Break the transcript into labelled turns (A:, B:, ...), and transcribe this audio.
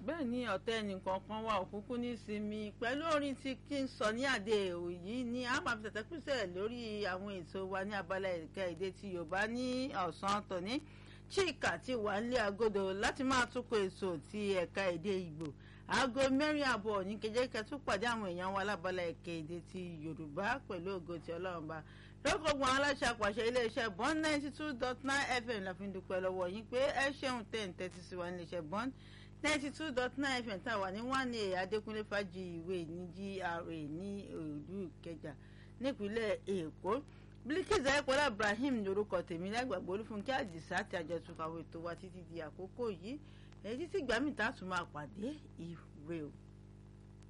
A: bẹ́ẹ̀ ni ọ̀tẹ́ ẹnìkankan wà òkúnkún ní sinmi pẹ̀lú orin tí kí n sọ ní àdé òyì ni a máa fi tẹ̀tẹ̀ písẹ̀ lórí àwọn ètò wa ní abala ẹ̀ka èdè ti Yorùbá ní ọ̀sán tòní chika ti wà nílé agodo láti máa túkọ̀ ètò ti ẹ̀ka èdè Ìgbò aago mẹ́rin àbọ̀ ní kẹjẹkẹ tún pàdé àwọn èèyàn wa lábala ẹ̀ka èdè ti Yorùbá pẹ̀lú ògo ti Ọlọ́run bá lọ́kọ̀ọ̀gbọ̀n aláṣẹ àpàṣẹ iléeṣẹ́ bond ninety two dot nine fm la fi ń dúpẹ́ lọ́wọ́ yín pé ẹ ṣeun tẹ̀ ń tẹ́tí sí wa níléeṣẹ́ bond ninety two dot nine fm tá a wà ní one a adékúnlé fàájì ìwé ní gra ní òòlù ìkẹjà nípínlẹ̀ èkó Bilkisu ayípọ̀lá ibrahim ní orúkọ tèmi lágbàgbọ́ olúfúnkẹ́ àdìsá àti àjọtúnkàwé tó wa títí di àkókò yìí èyí títí gbàmí tá a tún máa pàdé ìrè o.